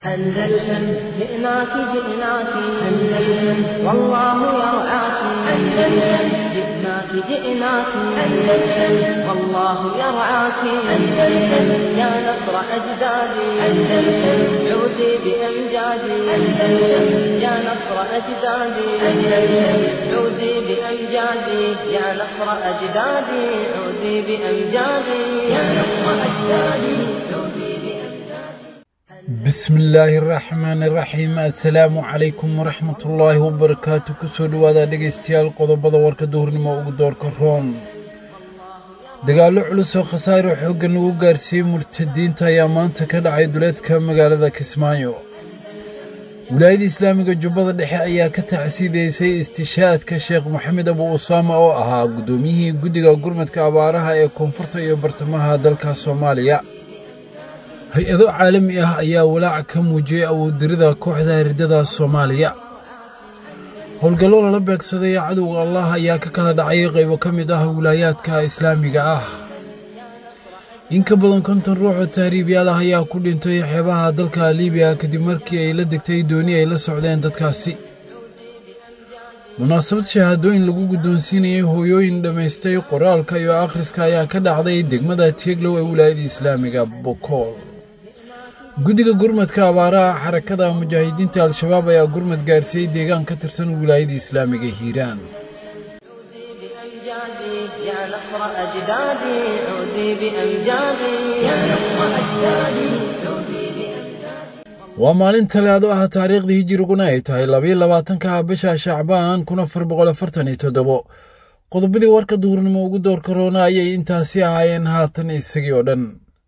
أندلسن جئناك جئناك أندلسن والله يرعاك أندلسن جئناك جئناك أندلسن والله يرعاك أندلسن يا نصر أجدادي أندلسن عودي بأمجادي أندلسن يا نصر أجدادي أندلسن عودي بأمجادي يا نصر أجدادي عودي بأمجادي يا نصر أجدادي عودي بأمجادي bismillaahi araxmaani araxiim assalaamu calaykum waraxmatullaahi wabarakaatu kusoo dhowaada dhegaystayaal qodobada warka duhurnimo ugu doorka roon dagaallo culus oo khasaaro xooggan ugu gaarsiiyey murtadiinta ayaa maanta ka dhacay duleedka magaalada kismaayo wilaayada islaamiga jubbada dhexe ayaa ka tacsiidaysay istishaadka sheekh moxamed abu usaama oo ahaa guddoomiyihii guddiga gurmadka abaaraha ee koonfurta iyo bartamaha dalka soomaaliya hay-ado caalami ah ayaa walaac ka muujiyey awooddirida kooxda hirdada soomaaliya howlgallo lala beegsaday cadowga allah ayaa ka kala dhacay qaybo ka mid ah wilaayaadka islaamiga ah in ka badan konton ruux oo tahriibyaal ah ayaa ku dhintay xeebaha dalka liibiya kadib markii ay la degtay dooni ay la socdeen dadkaasi munaasabad shahaadooyin lagu guddoonsiinayay hooyooyin dhammaystay qoraalka iyo akhriska ayaa ka dhacday degmada tieglow ee wilaayada islaamiga bokool guddiga gurmadka abaaraha xarakada mujaahidiinta al-shabaab ayaa gurmad gaarsiiyey deegaan ka tirsan wilaayada islaamiga hiiraan بأمجادي يا نصر أجدادي عودي بأمجادي يا نصر أجدادي عودي بأمجادي waa maalin talaado ah taariikhdii hijiriguna ay tahay labayo labaatanka bisha shacbaan kun afar boqol afartan iyo toddobo qodobadii warka duhurnimo ugu doorka roona ayay intaasi ahaayeen haatan isagii oo dhan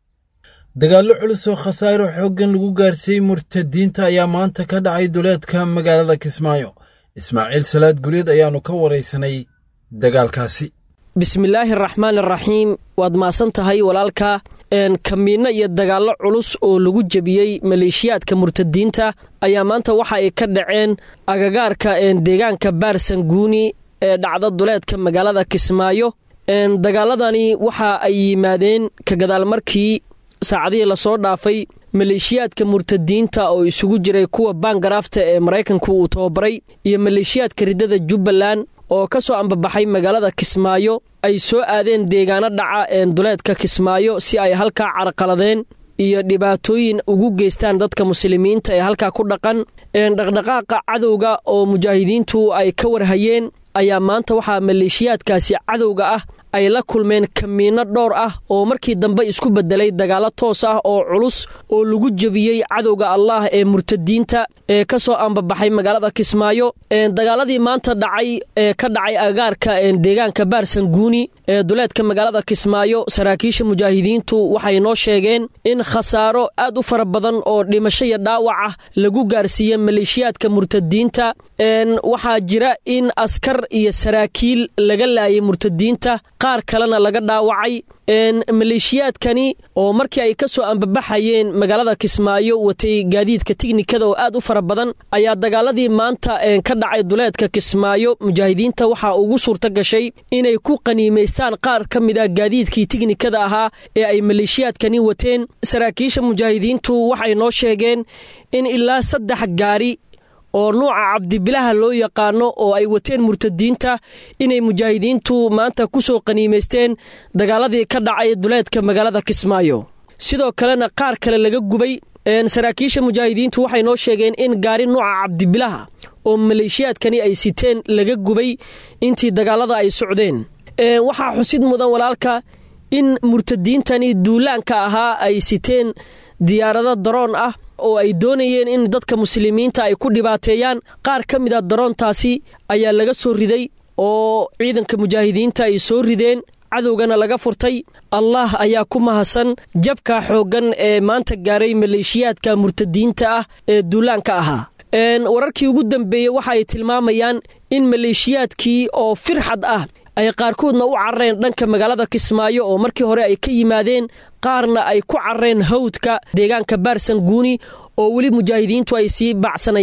dagaallo culus oo khasaaro xooggan lagu gaarsiiyey murtadiinta ayaa maanta ka dhacay duleedka magaalada kismaayo ismaaciil salaad guleed ayaannu ka waraysanay dagaalkaasi bismillaahi araxmaan araxiim waad maasan tahay walaalka kamiinno iyo dagaallo culus oo lagu jebiyey maleeshiyaadka murtadiinta ayaa maanta waxa ay ka dhaceen agagaarka deegaanka baarsanguuni ee dhacda duleedka magaalada kismaayo dagaaladani waxa ay yimaadeen ka gadaal markii saacadihii lasoo dhaafay maleeshiyaadka murtadiinta oo isugu jiray kuwa baangaraafta ee maraykanku uu tababaray iyo maleeshiyaadka riddada jubbaland oo ka soo ambabaxay magaalada kismaayo ay soo aadeen deegaano dhaca duleedka kismaayo si ay halkaa carqaladeen iyo dhibaatooyin ugu geystaan dadka muslimiinta ee halkaa ku dhaqan dhaqdhaqaaqa cadowga oo mujaahidiintu ay ka warhayeen ayaa maanta waxaa maleeshiyaadkaasi cadowga ah ay la kulmeen kamiinno dhowr ah oo markii dambe isku bedelay dagaallo toos ah oo culus oo lagu jebiyey cadowga allah ee murtadiinta ee ka soo ambabaxay magaalada kismaayo dagaaladii maanta dhacay ee ka dhacay agagaarka deegaanka baarsanguuni ee duleedka magaalada kismaayo saraakiisha mujaahidiintu waxay noo sheegeen in khasaaro aad u fara badan oo dhimasho iyo dhaawac ah lagu gaarsiiye maleeshiyaadka murtadiinta waxaa jira in askar iyo saraakiil laga laayay murtadiinta qaar kalena laga dhaawacay maleeshiyaadkani oo markii ay ka soo ambabaxayeen magaalada kismaayo watay gaadiidka tiknikada oo aad u fara badan ayaa dagaaladii maanta ka dhacay duleedka kismaayo mujaahidiinta waxaa ugu suurta gashay inay ku qaniimaystaan qaar ka mid a gaadiidkii tiknikada ahaa ee ay maleeshiyaadkani wateen saraakiisha mujaahidiintu waxay noo sheegeen in ilaa saddex gaari oo nuuca cabdibilaha loo yaqaano oo ay wateen murtadiinta inay mujaahidiintu maanta ku soo qaniimaysteen dagaaladii ka dhacay duleedka magaalada kismaayo sidoo kalena qaar kale laga gubay saraakiisha mujaahidiintu waxay noo sheegeen in gaari nuuca cabdibilaha oo maleeshiyaadkani ay siteen laga gubay intii dagaalada ay socdeen waxaa xusid mudan walaalka in murtadiintani duulaanka ahaa ay siteen diyaarado daroon ah oo ay doonayeen in dadka muslimiinta ay ku dhibaateeyaan qaar ka mid a daroontaasi ayaa laga soo riday oo ciidanka mujaahidiinta ay soo rideen cadowgana laga furtay allah ayaa ku mahadsan jabka xooggan ee maanta gaaray maleeshiyaadka murtadiinta ah ee duulaanka ahaa wararkii ugu dambeeyey waxa ay tilmaamayaan in maleeshiyaadkii oo firxad ah ay qaarkoodna u carareen dhanka magaalada kismaayo oo markii hore ay ka yimaadeen qaarna ay ku carareen hawdka deegaanka baarsanguuni oo weli mujaahidiintu ay sii baacsanayaan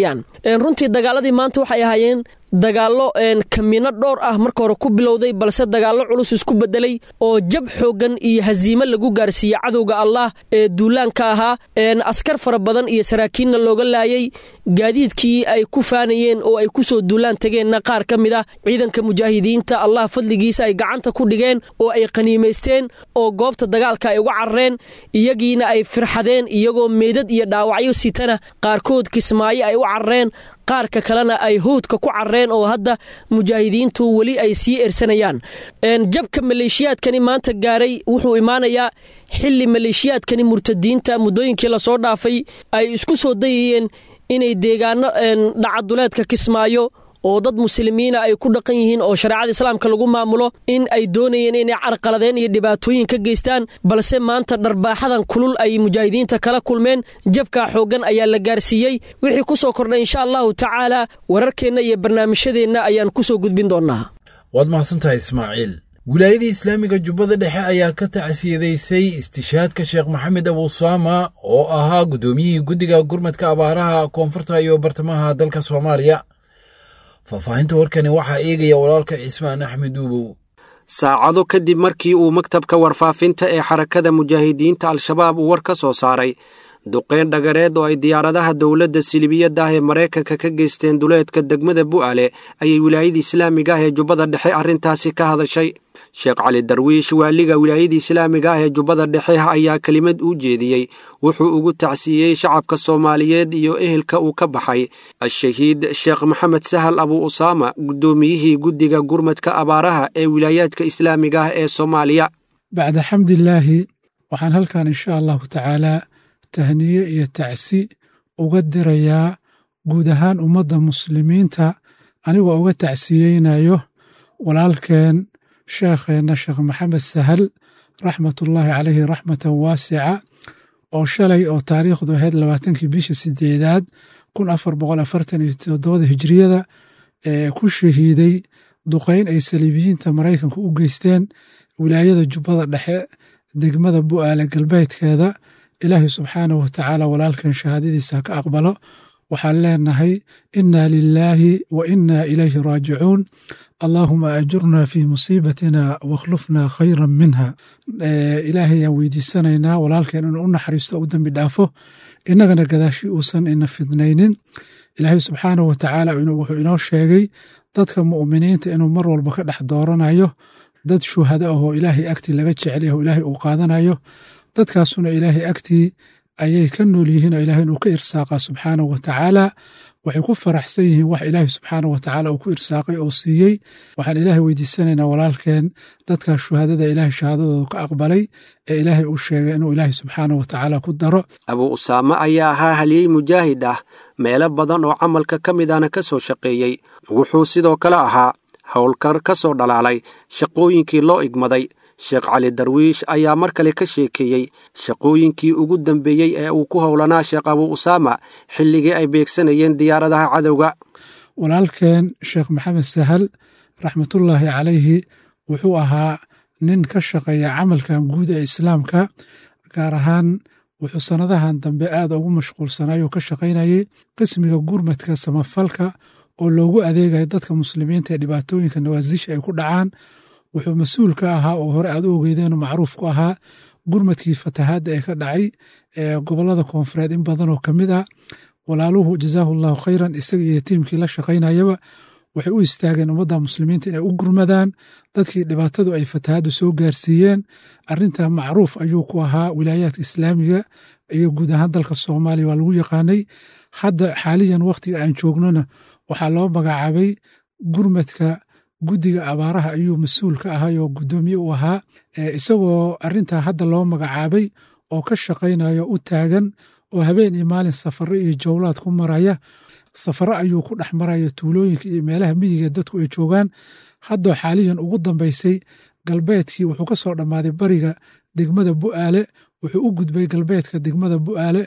runtii dagaaladii maanta waxay ahaayeen dagaallo kamiino dhowr ah marka hore ku bilowday balse dagaallo culus isku bedelay oo jab xooggan iyo hasiimo lagu gaarsiiyey cadowga allah ee duulaanka ahaa askar fara badan iyo saraakiinna looga laayay gaadiidkii ay ku faanayeen oo ay ku soo duulaan tageenna qaar ka mid ah ciidanka mujaahidiinta allah fadligiisa ay gacanta ku dhigeen oo ay qaniimaysteen oo goobta dagaalka ay uga carareen iyagiina ay firxadeen iyagoo meydad iyo dhaawacyo sitana qaarkood kismaayo ay u carareen qaarka kalena ay howdka ku carreen oo hadda mujaahidiintu weli ay sii ersanayaan jabka maleeshiyaadkani maanta gaaray wuxuu imaanayaa xili maleeshiyaadkani murtadiinta muddooyinkii lasoo dhaafay ay isku soo dayayeen inay deegaano dhacaduleedka kismaayo oo dad muslimiina ay ku dhaqan yihiin oo shareecada islaamka lagu maamulo in ay doonayeen inay carqaladeen iyo dhibaatooyin ka geystaan balse maanta dharbaaxadan kulul ay mujaahidiinta kala kulmeen jabkaa xooggan ayaa la gaarsiiyey wixii ku soo kordhay insha allahu tacaala wararkeenna iyo barnaamijyadeenna ayaan ku soo gudbin doonnaa waad mahadsantahay ismaaciil wilaayadii islaamiga jubbada dhexe ayaa ka tacsiyadaysay istishaadka sheekh maxamed abuusaama oo ahaa guddoomiyihii guddiga gurmadka abaaraha koonfurta iyo bartamaha dalka soomaaliya faahfaahinta warkani waxaa eegaya walaalka cismaan axmed uubow saacado kadib markii uu maktabka warfaafinta ee xarakada mujaahidiinta al-shabaab uu war ka soo saaray duqeyn dhagareed oo ay diyaaradaha dowladda silibiyadda ah ee maraykanka ka geysteen duleedka degmada bu'ale ayay wilaayada islaamiga ah ee jubbada dhexe arrintaasi ka hadashay sheekh cali darwiish waaliga wilaayada islaamiga ah ee jubbada dhexe ayaa kelimad u jeediyey wuxuu ugu tacsiiyey shacabka soomaaliyeed iyo ehelka uu ka baxay al-shahiid sheekh maxamed sahal abu usaama guddoomiyihii guddiga gurmadka abaaraha ee wilaayaadka islaamiga ah ee soomaaliya bacda xamdilaahi waxaan halkan insha allahu tacaalaa tahniye iyo tacsi uga dirayaa guud ahaan ummadda muslimiinta anigoo uga tacsiyeynayo walaalkeen sheekheenna sheekh maxamed sahal raxmatullaahi caleyhi raxmatan waasica oo shalay oo taariikhdu ahayd labaatankii bisha sideedaad kun afar boqol afartan iyo toddobada hijriyada ee ku shahiiday duqeyn ay saliibiyiinta maraykanka u geysteen wilaayada jubbada dhexe degmada bu'aale galbeedkeeda ilaahay subxaanahu watacaala walaalkan shahaadadiisa ka aqbalo waxaan leenahay inna lilaahi wa inna ilayhi raajicuun allaahuma ajurna fii musiibatina wakhlufna khayran minha ilaahay ayaan weydiisanaynaa walaalkeen inuu u naxariisto u dembi dhaafo innagana gadaashi uusan ina fidnaynin ilaahay subxaanahu watacaala wuxuu inoo sheegay dadka mu'miniinta inuu mar walba ka dhex dooranayo dad shuhada ahoo ilaahay agtii laga jecel yaho ilaahay uu qaadanayo dadkaasuna ilaahay agtii ayay ka nool yihiin oo ilahay inuu ka irsaaqa subxaanahu watacaala waxay ku faraxsan yihiin wax ilaahay subxaanahu watacaala uu ku irsaaqay oo siiyey waxaan ilaahay weydiisanaynaa walaalkeen dadkaa shuhadada ilaahay shahaadadooda ka aqbalay ee ilaahay uu sheegay inuu ilaahay subxaanahu watacaala ku daro abuu usaame ayaa ahaa haliyey mujaahid ah meelo badan oo camalka ka midana ka soo shaqeeyey wuxuu sidoo kale ahaa howlkar ka soo dhalaalay shaqooyinkii loo igmaday sheekh cali darwiish ayaa mar kale ka sheekeeyey shaqooyinkii ugu dambeeyey ee uu ku howlanaa sheekh abuu usaama xilligii ay beegsanayeen diyaaradaha cadowga walaalkeen sheekh maxamed sahal raxmatullaahi calayhi wuxuu ahaa nin ka shaqeeya camalkan guud ee islaamka gaar ahaan wuxuu sannadahan dambe aad ugu mashquulsanayoo ka shaqaynayay qismiga gurmadka samafalka oo loogu adeegayo dadka muslimiinta ee dhibaatooyinka nawaasiisha ay ku dhacaan wuxuu mas-uul ka ahaa oo hore aad u ogeydeenoo macruuf ku ahaa gurmadkii fatahaadda ee ka dhacay ee gobollada koonfureed in badanoo ka mid ah walaaluhu jazaahu allahu khayran isaga iyo tiimkii la shaqaynayaba waxay u istaageen ummadda muslimiinta inay u gurmadaan dadkii dhibaatadu ay fatahaaddu soo gaarsiiyeen arrinta macruuf ayuu ku ahaa wilaayaadka islaamiga iyo guud ahaan dalka soomaaliya waa lagu yaqaanay hadda xaaliyan wakhtiga aan joognona waxaa loo magacaabay gurmadka guddiga abaaraha ayuu mas-uul ka ahay oo guddoomiye u ahaa isagoo arrintaa hadda loo magacaabay oo ka shaqaynayo u taagan oo habeen iyo maalin safaro iyo jowlaad ku maraya safaro ayuu ku dhex maraya tuulooyinka iyo meelaha miyiga dadku ay joogaan haddoo xaaliyan ugu dambaysay galbeedkii wuxuu ka soo dhammaaday bariga degmada bu'aale wuxuu u gudbay galbeedka degmada bu'aale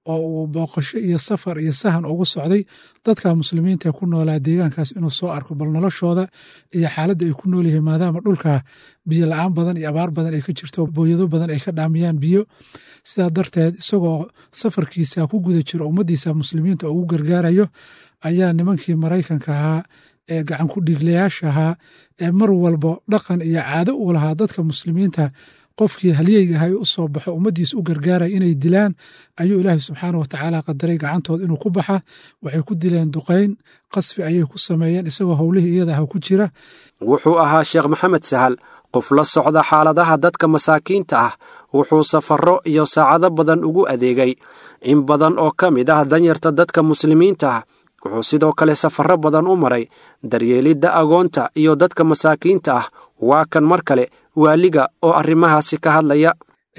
oo uu booqasho iyo safar iyo sahan ugu socday dadka muslimiinta ku noolaa deegaankaas inuu soo arko bal noloshooda iyo xaaladda ay ku nool yihiin maadaama dhulka biyo la-aan badan iyo abaar badan ay ka jirto booyado badan ay ka dhaamiyaan biyo sidaa darteed isagoo safarkiisa ku guda jiro ummaddiisa muslimiinta ugu gargaarayo ayaa nimankii maraykanka ahaa ee gacan ku dhiiglayaasha ahaa ee mar walba dhaqan iyo caado u lahaa dadka muslimiinta qofkii halyeygahay u soo baxo ummaddiisa u gargaaraya inay dilaan ayuu ilaahay subxaana watacaala qadaray gacantooda inuu ku baxa waxay ku dileen duqayn qasfi ayay ku sameeyeen isagoo howlihii iyada ah ku jira wuxuu ahaa sheekh maxamed sahal qof la socda xaaladaha dadka masaakiinta ah wuxuu safarro iyo saacado badan ugu adeegay in badan oo ka mid ah danyarta dadka muslimiinta ah wuxuu sidoo kale safarro badan u maray daryeelidda agoonta iyo dadka masaakiinta ah waa kan mar kale waaliga oo arrimahaasi ka hadlaya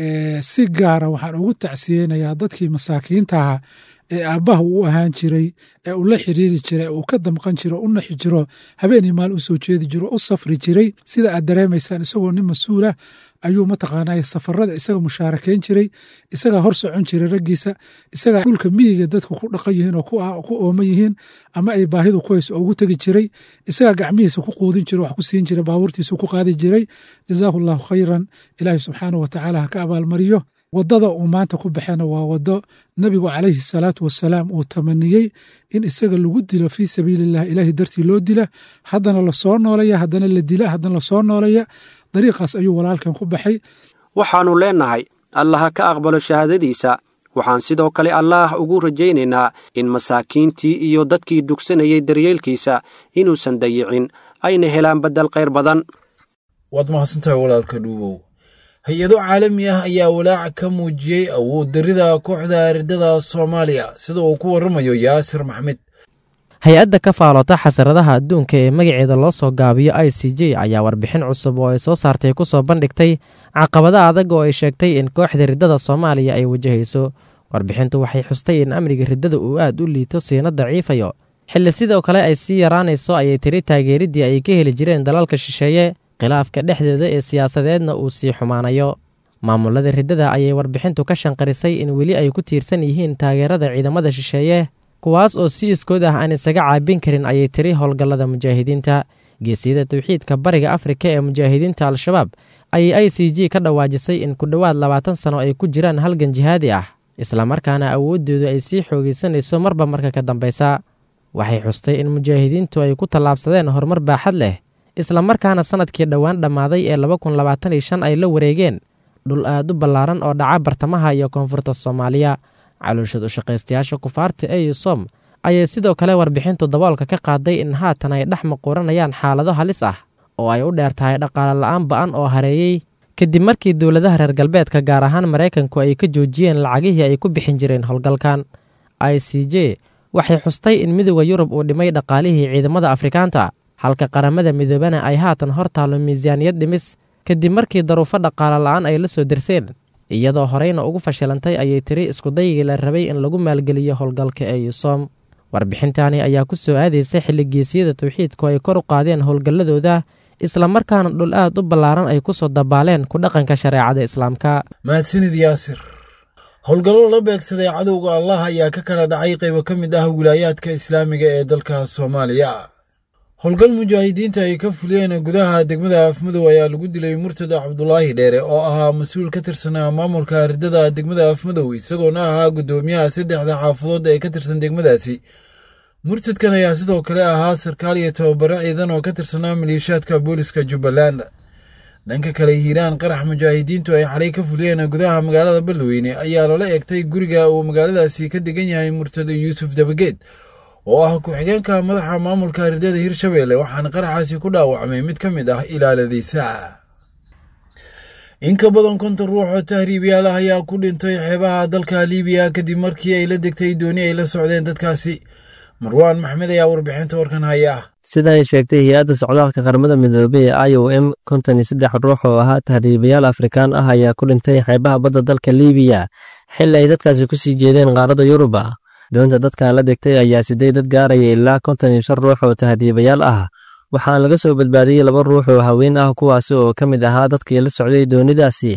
si gaara waxaan ugu tacsiyeynayaa dadkii masaakiintaha ee aabbaha uu ahaan jiray ee uu la xiriiri jiray uu ka damqan jiro u naxi jiro habeenii maal u soo jeedi jiro u safri jiray sida aad dareemaysaan isagoo nin mas-uulah ayuu mataqaanaa safarada isaga mushaarakeyn jiray isagaa hor socon jiray raggiisa isagaa dhulka miyiga dadku ku dhaqan yihiin oo ku ooman yihiin ama ay baahidu ku hayso ugu tegi jiray isagaa gacmihiisa ku quudin jira wax ku siin jiray baabuurtiisa ku qaadi jiray jazaahu llahu khayran ilaahi subxaanah watacaala ha ka abaalmariyo waddada uu maanta ku baxena waa waddo nebigu calayhi salaatu wasalaam uu tamaniyey in isaga lagu dilo fii sabiililah ilaahi dartii loo dila haddana lasoo noolaya haddana la dila haddana lasoo noolaya dariiqaas ayuu walaalkan ku baxay waxaannu leennahay allaha ka aqbalo shahaadadiisa waxaan sidoo kale allaah ugu rajaynaynaa in masaakiintii iyo dadkii dugsanayay daryeelkiisa inuusan dayicin ayna helaan beddel khayr badan waad mahadsantahay walaalka dhuubow hay-ado caalami ah ayaa walaaca ka muujiyey awood darida kooxda ardada soomaaliya sida uu ku warramayo yaasir maxmed hay-adda ka faaloota xasaradaha adduunka ee magaceeda loo soo gaabiyo i c j ayaa warbixin cusub oo ay soo saartay ku soo bandhigtay caqabada adag oo ay sheegtay in kooxda riddada soomaaliya ay wajahayso warbixintu waxay xustay in amniga riddada uu aad u liito siina daciifayo xilli sidoo kale ay sii yaraanayso ayay tiri taageeriddii ay ka heli jireen dalalka shisheeye khilaafka dhexdeeda ee siyaasadeedna uu sii xumaanayo maamulada riddada ayay warbixintu ka shanqarisay in weli ay ku tiirsan yihiin taageerada ciidamada shisheeye kuwaas oo si iskood ah aan isaga caabin karin ayay tiri howlgallada mujaahidiinta geesiyada tawxiidka bariga afrika ee mujaahidiinta al-shabaab ayay i c j ka dhawaajisay in ku dhowaad labaatan sano ay ku jiraan halgan jihaadi ah islamarkaana awooddoodu ay sii xoogaysanayso marba marka ka dambaysa waxay xustay in mujaahidiintu ay ku tallaabsadeen horumar baaxad leh islamarkaana sannadkii dhowaan dhammaaday ee laba kun labaatan iyo shan ay la wareegeen dhul aad u ballaaran oo dhaca bartamaha iyo koonfurta soomaaliya calooshad u shaqaystayaasha kufaarta eu som ayay sidoo kale warbixintu daboolka ka qaaday in haatan ay dhex maquuranayaan xaalado halis ah oo ay u dheer tahay dhaqaale la'aan ba'an oo hareeyey kadib markii dowladaha reer galbeedka gaar ahaan maraykanku ay ka joojiyeen lacagihii ay ku bixin jireen howlgalkan i c j waxay xustay in midooda yurub uu dhimay dhaqaalihii ciidamada afrikaanta halka qaramada midoobana ay haatan hor taallo miisaaniyad dhimis kadib markii daruufo dhaqaale la'aan ay la soo derseen iyadoo horeyna ugu fashilantay ayay tiri iskudaygii la rabay in lagu maalgeliyo howlgalka eusom warbixintaani ayaa ku soo aadaysay xilligeesiyada tawxiidku ay kor u qaadeen howlgalladooda islamarkaana dhul aad u ballaaran ay ku soo dabaaleen ku dhaqanka shareecada islaamka mahadsanid yaasir howlgallo la beegsaday cadowga allah ayaa ka kala dhacay qaybo ka mid ah wilaayaadka islaamiga ee dalka soomaaliya howlgal mujaahidiinta ay ka fuliyeen gudaha degmada afmadow ayaa lagu dilay murtada cabdulaahi dheere oo ahaa mas-uul ka tirsanaa maamulka ardada degmada afmadow isagoona ahaa guddoomiyaha saddexda xaafadood ee ka tirsan degmadaasi murtadkan ayaa sidoo kale ahaa sarkaal iyo tababaro ciidan oo ka tirsanaa maliishaadka booliska jubbaland dhanka kale hiiraan qarax mujaahidiintu ay xalay ka fuliyeen gudaha magaalada beledweyne ayaa lala egtay guriga uu magaaladaasi ka degan yahay murtado yuusuf dabageed oo ah ku-xigeenka madaxa maamulka ardada hirshabeelle waxaana qaraxaasi ku dhaawacmay mid ka mid ah ilaaladiisa in ka badan konton ruux oo tahriibyaal ah ayaa ku dhintay xeebaha dalka liibiya kadib markii ay la degtay dooni ay la socdeen dadkaasi marwaan maxmed ayaa warbixinta warkan haya sida ay sheegtay hay-adda socdaalka qaramada midoobey ee i o m konton iyo saddex ruux oo ahaa tahriibayaal afrikaan ah ayaa ku dhintay xeebaha badda dalka liibiya xilli ay dadkaasi ku sii jeedeen qaaradda yuruba doonta dadkan la degtay ayaa siday dad gaaraya ilaa konton iyo shan ruux oo tahriibayaal ah waxaana laga soo badbaadiyey laba ruux oo haween ah kuwaasi oo ka mid ahaa dadkii la socday doonidaasi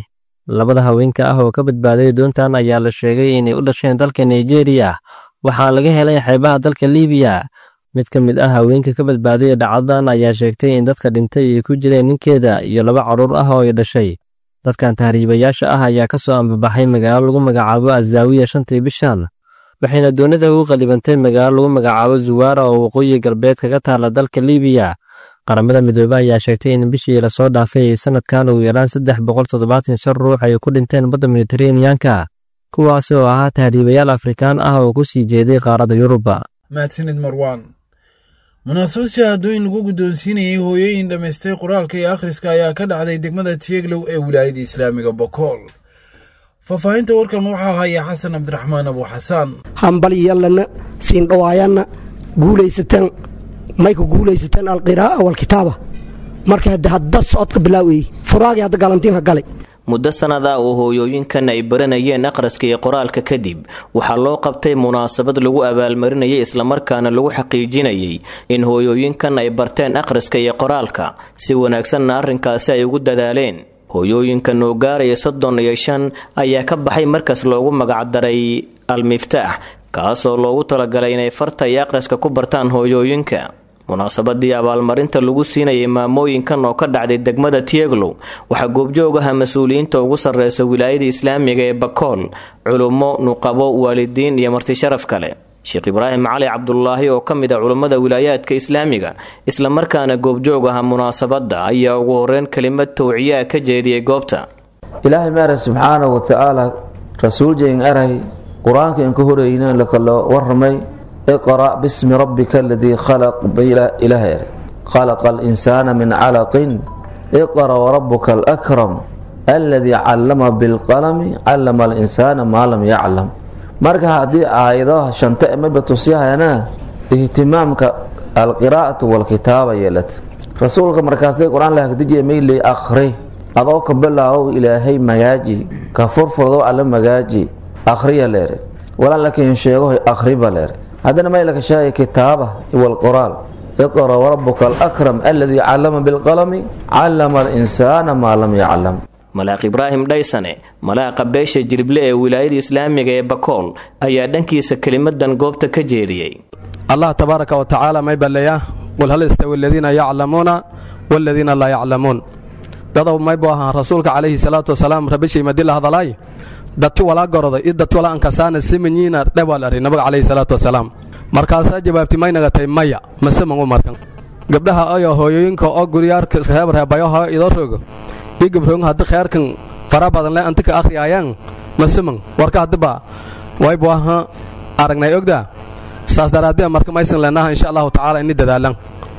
labada haweenka ah oo ka badbaaday doontan ayaa la sheegay inay u dhasheen dalka nigeriya waxaa laga helay xeebaha dalka libiya mid ka mid ah haweenka ka badbaaday dhacdadan ayaa sheegtay in dadka dhintay ay ku jireen ninkeeda iyo laba carruur ah oo ay dhashay dadkan tahriibayaasha ah ayaa ka soo ambabaxay magaalo lagu magacaabo azaawiya shantii bishan waxayna doonida ugu qallibantay magaalo lagu magacaabo zuwaara oo waqooyi galbeed kaga taala dalka libiya qaramada midoobe ayaa sheegtay in bishii lasoo dhaafay sanadkan ugu yaraan saddex boqol toddobaatan shan ruux ay ku dhinteen badda mediteraneanka kuwaas oo ahaa tahriibayaal afrikaan ah oo ku sii jeeday qaaradda yuruba mahadsanid marwaan munaasabad shahaadooyin lagu guddoonsiinayay hooyooyin dhammaystay qoraalka iyo akhriska ayaa ka dhacday degmada tieglow ee wilaayada islaamiga bokool faahfaahinta warkan waxaa haya xasan cabdiraxmaan abu xasaan hambalyallana siindhawaayanna guulaysateen mayka guulaysateen alqiraa'a walkitaaba marka hadde haddad socodka bilaawayey furaagii hadda galantiinka galay muddo sannad ah oo hooyooyinkan ay baranayeen akhriska iyo qoraalka kadib waxaa loo qabtay munaasabad lagu abaalmarinayay islamarkaana lagu xaqiijinayay in hooyooyinkan ay barteen akhriska iyo qoraalka si wanaagsanna arrinkaasi ay ugu dadaaleen hooyooyinkan oo gaaraya soddon iyo shan ayaa ka baxay markas loogu magacdaray al-miftaax kaasoo loogu talagalay inay farta iyo akhriska ku bartaan hooyooyinka munaasabadii abaalmarinta lagu siinayay maamooyinkan oo ka dhacday degmada tieglow waxaa goobjoog aha mas-uuliyiinta ugu sarreysa wilaayada islaamiga ee bakool culummo nuqabo waalidiin iyo martisharaf kale sheekh ibraahim cali cabdulaahi oo ka mid a culummada wilaayaadka islaamiga islamarkaana goobjoog aha munaasabadda ayaa ugu horeyn kelimad towciyaa ka jeediyey goobta ilaahay maara subxaana wa tacaala rasuuljayn aray qur-aanka inka horeyna lakala waramay iqra' bismi rabbika aladii khalaq ilaah ere khalaqa alinsaana min calaqin iqra' warabuka alakram aladii callama bilqalami callama alinsaana maa lam yaclam marka haddii aayadaha shanta emaba tusyahayana ihtimaamka alqiraa'atu walkitaaba yeelata rasuulka markaasday qur-aan lahagdijiya mayley akhri adoo ka bilaabow ilaahay magaaji ka furfurdo alla magaaji akhriya leere walaa lakin sheegahoy akhriba leere haddana maylaka sheegay kitaaba walqoraal iqra' warabuka alakram aladii callama bilqalami callama alinsaana maa lam yaclam malaaq ibraahim dhaysane malaaqa beesha jirible ee wilaayada islaamiga ee bakool ayaa dhankiisa kelimadan goobta ka jeediyey allah tabaaraka wa tacaala may balleeya qul hal istawi aladiina yaclamuuna waaladiina laa yaclamuun dadow maybu ahaa rasuulka calayhi salaatu wasalaam rabishay madila hadalaay dadti walaa goroda i dadti walaa ankasaana simanyiina dhewal ari nabiga calayhi salaatu wasalaam markaasaa jawaabti may nagatay maya maseman u markan gabdhaha ayo hooyooyinka oo guryaarka reebayoha idoo rogo i gabroon haddi kheerkan fara badan le anti ka akhriyaayaan maseman warka haddiba waybu aha aragnay ogdaa saas daraadee marka maysan leenaha insha allahu tacaala ini dadaalan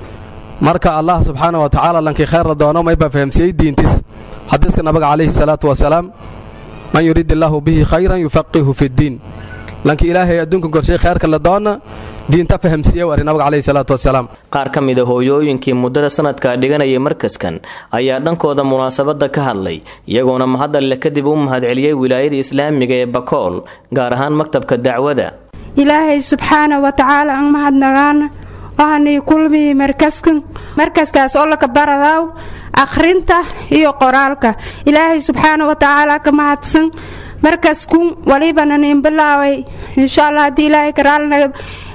marka allah subxaana wa tacaala lankii kheyrra doono mayba fahamsiiyey diintis xadiiska nabiga calayhi salaatu wasalaam man yuriid illaahu bihi khayran yufaqihu fiddiin lankii ilaahay adduunka korshay kheyrka la doona diinta fahamsiiye wari nabiga calayhi salaatu wasalaam qaar ka mid a hooyooyinkii muddada sanadka dhiganayay markaskan ayaa dhankooda munaasabadda ka hadlay iyagoona mahadalle kadib u mahadceliyey wilaayada islaamiga ee bakool gaar ahaan maktabka dacwada ilaahay subxaana wa tacaala aan mahadnagaana waxaanay kulmiyey markaskan markaskaas oo laka baradaaw akhrinta iyo qoraalka ilaahay subxaana wa tacaala ka mahadsan markaskun walibana nin bilaaway insha allah haddii ilaahay karaalnaga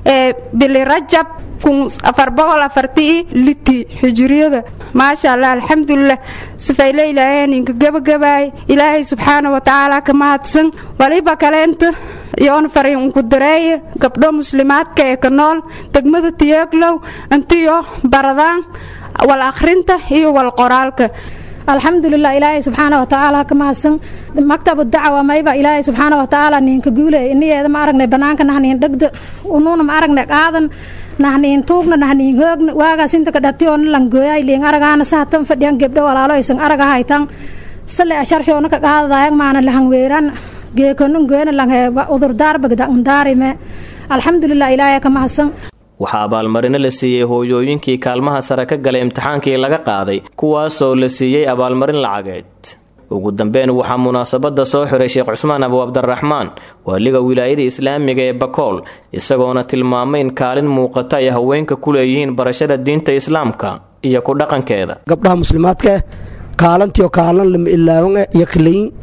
bili rajab kun afar boqol afartii liti xijiriyada maasha allah alxamdulilah sifayle ilaahay ninka gebagabaay ilaahay subxaana wa tacaala ka mahadsan waliba kaleenta yoon fariin unku dareeye gabdho muslimaadka ee ka nool degmada tiyeeglow intiyo baradaan wal akhrinta iyo wal qoraalka alxamdulilah ilaahay subxaana wa tacaala ka mahadsan maktabu dacwa mayba ilaahay subxaana wa tacaala ninka guule iniyeeda ma aragnay banaanka nahniin dhegda unuuna ma aragnay qaadan nahniin tuugna nahniin hoogna waagaas inta ka dhatiyoona langooyaay liin aragaana sahatan fadhiyan gebdho walaalo aysan araga haytan sale asharshoona ka qaadadayan maana lahan weeran geekonun goyna langhe udurdaar bagda undaarime alxamdulilah ilaahay ka mahadsan waxaa abaalmarino la siiyey hooyooyinkii kaalmaha sare ka galay imtixaankii laga qaaday kuwaasoo la siiyey abaalmarin lacageed ugu dambeyn waxaa munaasabadda soo xiray sheekh cusmaan abu cabdiraxmaan waaliga wilaayada islaamiga ee bakool isagoona tilmaamay in kaalin muuqata ay haweenka ku leeyihiin barashada diinta islaamka iyo ku dhaqankeeda gabdhaha muslimaadka kaalantiyo kaalan lama ilaawan iyo kalayin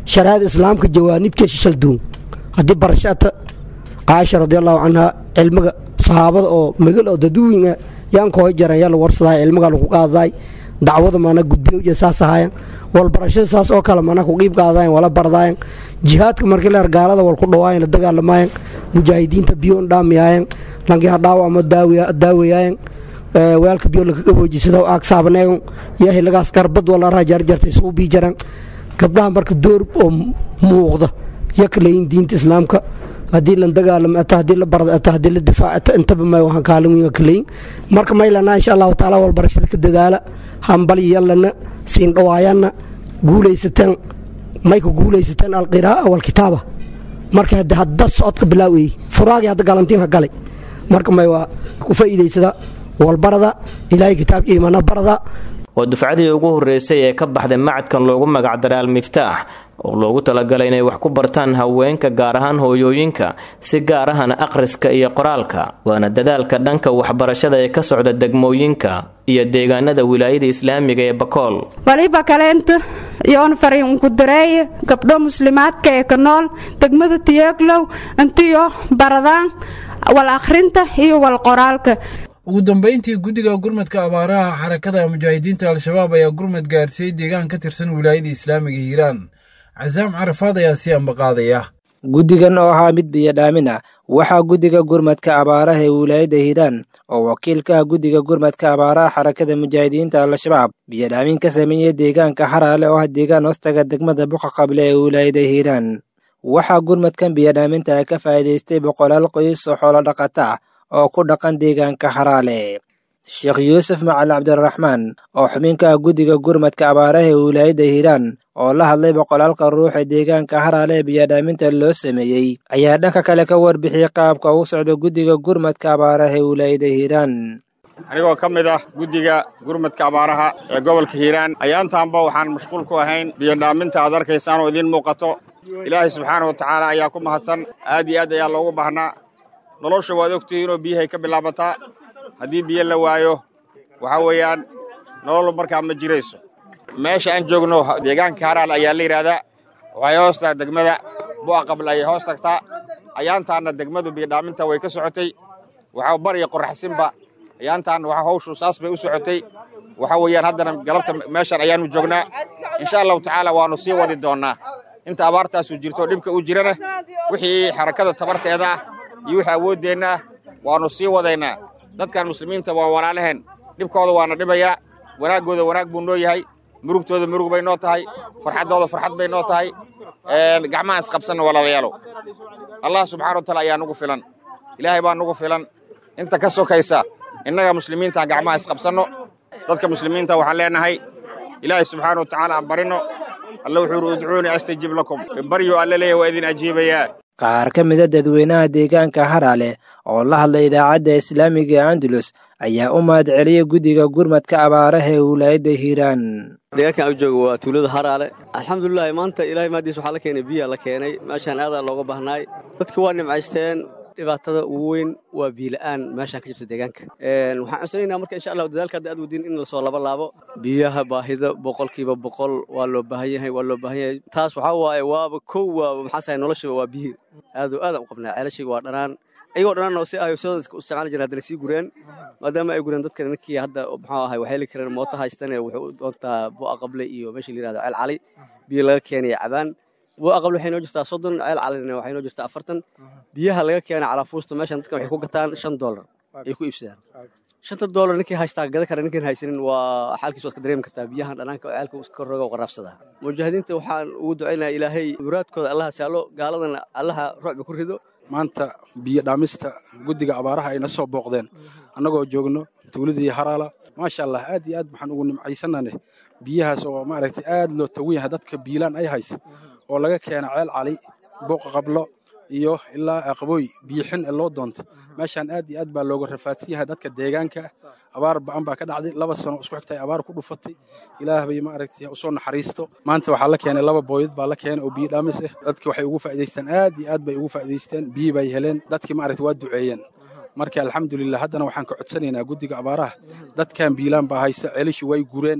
shariicada islaamka jawaanibkee shishal duun haddii barasho ata caaisha radiallahu canha cilmiga saxaabada oo magal oo daduwinga yaan kooy jaran yaa la warsaday cilmiga lagu qaadaday dacwada mana gudbiyo saas ahaayeen wal barashada saas oo kale mana ku qiib qaadayen wala bardaayen jihaadka markii leer gaalada wal ku dhawaayen la dagaalamayen mujaahidiinta biyo dhaamiyayen lankii hadhaawo ama daawayayen weelka biyo laka gaboojisada aag saabaneegon yahay lagaas garbad wala raa jarjartay suu bii jaran gabdhaha marka door oo muuqda yaka layin diinta islaamka haddii la dagaalamo ata haddii la barda ata haddii la difaac ata intaba may waxaan kaalin weyn ka leyin marka maylana insha allahu tacaala wal barashada ka dadaala hambal yallana siin dhawaayanna guulaysateen mayka guulaysateen alqiraa'a walkitaaba marka hadda hadda socodka bilaawayey furaagii hadda galantiinka galay marka may waa ku faa'iidaysada walbarada ilaahay kitaabka iimaana barada waa dufcadii ugu horreysay ee ka baxday macadkan loogu magacdaray al-miftaax oo loogu talagalay inay wax ku bartaan haweenka gaar ahaan hooyooyinka si gaar ahana akhriska iyo qoraalka waana dadaalka dhanka waxbarashada ee ka socda degmooyinka iyo deegaanada wilaayada islaamiga ee bakool waliba kaleenta yoon fariin ku dareeye gabdho muslimaadka ee ka nool degmada tiyeeglow intiyo baradaan wal akhrinta iyo wal qoraalka ugu dambayntii guddiga gurmadka abaaraha xarakada mujaahidiinta al-shabaab ayaa gurmad gaarsiiyey deegaan ka tirsan wilaayada islaamiga hiiraan casaam carafaad ayaa sii ambaqaadaya guddigan oo ahaa mid biyadhaamin ah waxaa guddiga gurmadka abaaraha ee wilaayadda hiiraan oo wakiil ka ah guddiga gurmadka abaaraha xarakada mujaahidiinta al-shabaab biyadhaamin ka sameeyey deegaanka xaraale oo ah deegaan hoostaga degmada buqa qable ee wilaayada hiiraan waxaa gurmadkan biyadhaaminta ka faa'iidaystay boqolaal qoys oo xoolo dhaqata oo ku dhaqan deegaanka xaraale sheekh yuusuf macali cabdiraxmaan oo xubin ka ah guddiga gurmadka abaaraha ee wilaayadda hiiraan oo la hadlay boqolaalka ruux ee deegaanka haraale ee biyadhaaminta loo sameeyey ayaa dhanka kale ka warbixiyey qaabka ugu socda guddiga gurmadka abaaraha ee wilaayadda hiiraan anigoo ka mid ah guddiga gurmadka abaaraha ee gobolka hiiraan ayaantaanba waxaan mashquul ku ahayn biyodhaaminta aad arkaysaan oo idiin muuqato ilaahay subxaana wa tacaala ayaa ku mahadsan aad iyo aad ayaa loogu baahnaa nolosha waad ogtihiinoo biyahay ka bilaabataa haddii biyo la waayo waxaa weeyaan nolol markaa ma jirayso meesha aan joogno deegaanka haraal ayaa la yidhaahdaa waxay hoos tahay degmada bu'a qabl ayay hoos tagtaa ayaantaanna degmadu biyodhaaminta way ka socotay waxaa bar iyo qorraxsinba ayaantaanna waxa hawshu saas bay u socotay waxaa weeyaan haddana galabta meeshan ayaannu joognaa insha allahu tacaala waannu sii wadi doonnaa inta abaartaasu jirto dhibka u jirana wixii xarakada tabarteeda ah iyo wixii awooddeenna ah waannu sii wadaynaa dadkan muslimiinta waa walaalaheen dhibkooda waana dhibayaa wanaaggooda wanaag buu noo yahay murugtooda murug bay noo tahay farxaddooda farxad bay noo tahay gacmaha isqabsanna walaalayaalow allah subxana wa taala ayaa nugu filan ilaahay baa nugu filan inta ka sokaysa innaga muslimiinta gacmaha isqabsanno dadka muslimiinta waxaan leenahay ilaahay subxaana wa tacaala aan barinno alle wuxuu yidhi udcuunii astajib lakum baryo alle leeyahy waa idin ajiibayaa qaar ka mida dadweynaha deegaanka haraale oo la hadlay idaacadda islaamiga ee andalus ayaa u mahad celiyey guddiga gurmadka abaaraha ee wilaayadda hiiraan deegaankan aan joogo waa tuulada haraale alxamdulilahi maanta ilahay maadiis waxaa la keenay biyaa la keenay meeshaan aadaa looga baahnaay dadka waa nimcaysteen dhibaatada ugu weyn waa biila'aan meeshaan ka jirta deegaanka waxaan codsanaynaa marka insha allahu dadaalka hadda aad wadiin in lasoo laba laabo biyaha baahida boqolkiiba boqol waa loo baahan yahay waa loo baahan yahay taas waxaa waaye waaba kow waa maxaasahay noloshiba waa biyi aadoo aadaan u qabnaa ceelashiga waa dhanaan ayagoo dhanaan oo si ay soo isticmaali jireen haddana sii gureen maadaama ay gureen dadkan ninkii hadda muxuu ahay waxay heli kareen mooto haystane wuxuu u doontaa bu'a qable iyo meesha la yirahdo ceel cali biyo laga keenaya cabaan bu'a qable waxay noo jirtaa soddon ceel calina waxay noo jirtaa afartan biyaha laga keenay calaafuusta meeshan dadkan waxay ku gataan shan doolar ay ku iibsadaan shanta doolar ninkii haystaa gada kara ninkaan haysanin waa xaalkiis waad ka dareemi kartaa biyahan dhanaanka oo ceelka iska roga oo qaraabsada mujaahidiinta waxaan ugu ducaynaya ilaahay muraadkooda allaha saalo gaaladana allaha ruucba ku rido maanta biyo dhaamista guddiga abaaraha ayna soo booqdeen annagoo joogno tuuladii haraala maasha allah aad iyo aad waxaan ugu nimcaysanane biyahaas oo maaragtay aad loo tagan yahay dadka biilaan ay haysa oo laga keena ceel cali booqa qablo iyo ilaa aqbooy biyixin ee loo doonto meeshaan aad iyo aad baa looga rafaadsan yahay dadka deegaanka abaar ba'an baa ka dhacday laba sano isku xigtay abaar ku dhufatay ilaah bay maaragtay usoo naxariisto maanta waxaa la keenay laba booyad baa la keenay oo biyo dhaamis ah dadki waxay ugu faa'iidaysteen aad iyo aad bay ugu faa'iidaysteen biyi bay heleen dadkii maaragtay waa duceeyeen marka alxamdulilah haddana waxaan ka codsanaynaa guddiga abaaraha dadkan biilaan baa haysta ceelishii way gureen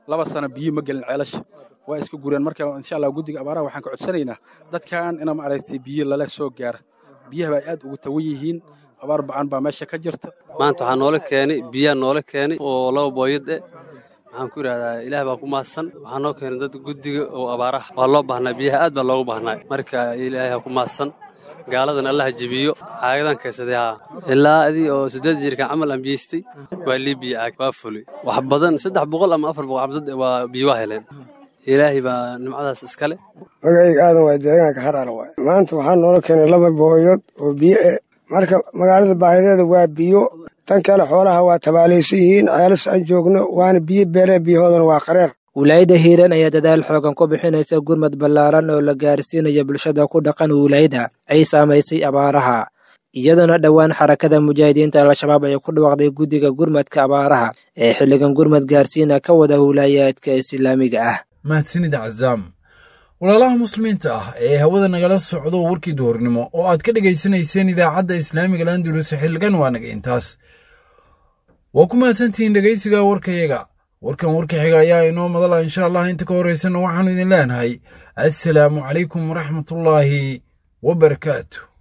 laba sano biyo ma gelin ceelasha waa iska gureen marka insha allah guddiga abaaraha waxaan ka codsanaynaa dadkan ina maaragtay biyo lala soo gaara biyaha baa aad ugu tawan yihiin abaar ba'an baa meesha ka jirta maanta waxaa noola keenay biyaa noola keenay oo laba booyad eh waxaan ku idhahdaa ilaah baa ku mahadsan waxaa noo keenay dad guddiga oo abaaraha waa loo baahnaa biyaha aad baa loogu baahnaa marka ilaahay ha ku mahadsan gaaladan allaha jebiyo caagadan kaysaday haa ilaa adii oo siddeed jirkan camal aan biyeystay waa liibiya caag waa fulay wax badan saddex boqol ama afar boqol cabdad waa biyo waa heleen ilaahay baa nimcadaas iskale magacayga aadan waa deegaanka haraala waay maanta waxaa noola keenay laba booyood oo biyo eh marka magaalada baahideeda waa biyo tan kale xoolaha waa tabaalaysan yihiin ceelas aan joogno waana biyo beereen biyahoodana waa qareer wilaayadda hiiraan ayaa dadaal xoogan ku bixinaysa gurmad ballaaran oo la gaarsiinaya bulshada ku dhaqan wilaayada ay saamaysay abaaraha iyadoona dhowaan xarakada mujaahidiinta al-shabaab ay ku dhawaaqday guddiga gurmadka abaaraha ee xilligan gurmad gaarsiina ka wada wilaayaadka islaamiga ah mahadsanid cazaam walaalaha muslimiinta ah ee hawada nagala socdo warkii duhurnimo oo aad ka dhegaysanayseen idaacadda islaamiga landulus xilligan waa naga intaas waa ku mahadsantihiin dhegaysiga warkayaga warkan warka xiga ayaa inoo madala insha allah inta ka horraysana waxaannu idin leenahay assalaamu calaykum waraxmatullaahi wabarakaatu